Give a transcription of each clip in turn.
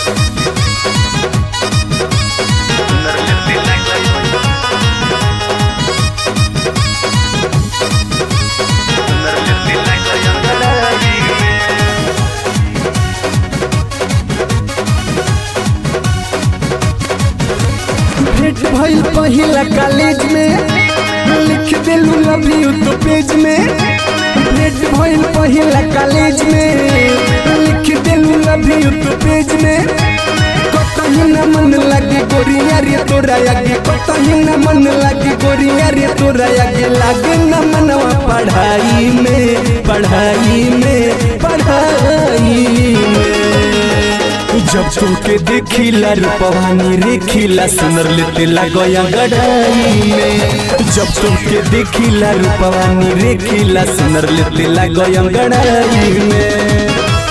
भेंट भइल पहिला कॉलेज में लिख देलू लव यू तो पेज में भेंट भइल पहिला कॉलेज में लिख देलू लव यू तो पेज में कतही न मन लागे गोरिया रे तोरा आगे कतही न मन लागे गोरिया रे तोरा आगे लागे न मनवा पढ़ाई में पढ़ाई में पढ़ाई में जब तुमके देखिला रूपवानी रेखिला सुनर लेते लगया गढ़ाई में जब तुमके देखिला रूपवानी रेखिला सुनर लेते लगया गढ़ाई में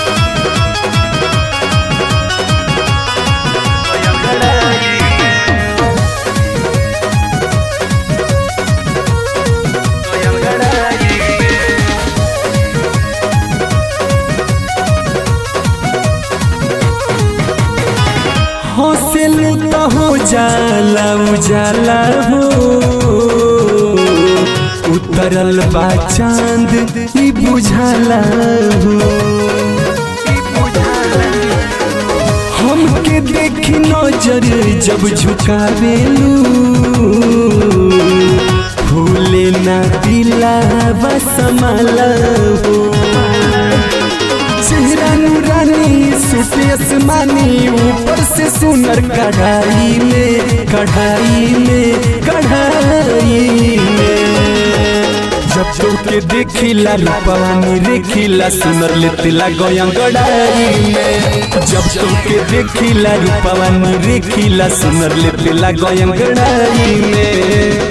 हौसलू तो हो जाला उजाला हो उतरल बा चांद ई बुझाला हो हमके देखी नजर जब झुकावेलू भूले ना दिला बसमाला हो चेहरा नूरानी सूटे आसमानी ऊपर से सुनर कढ़ाई में कढ़ाई में कढ़ाई में जब तोके देखिला रूपवानी रेखिला सुनर लेतिला गया गड़ाई में जब तोके देखिला रूपवानी रेखिला सुनर लेतिला गया गड़ाई में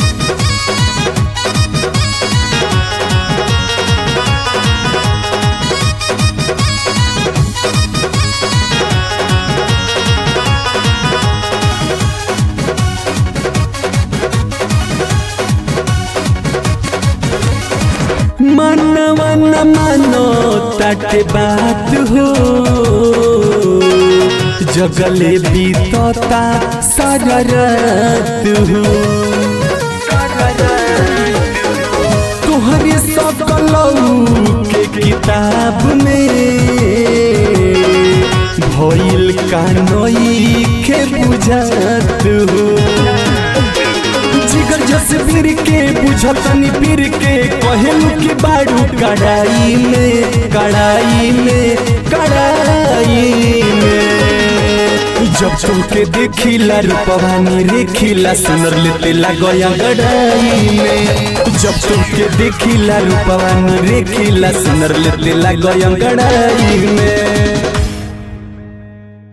मनवा न मानो तट बात हो जगले बीतता सारा रात हो तुहरे सकलऊ के किताब में भइल कानोई के बुझात हो जिगर जसबीर के बुझतनी पीर के कहेलू की बाड़ू कड़ाई में कड़ाई में कड़ाई में जब तुमके देखिला रूपवानी रेखिला सुनर लेते लगया गड़ाई में जब तुमके देखिला रूपवानी रेखिला सुनर लेते लगया गड़ाई में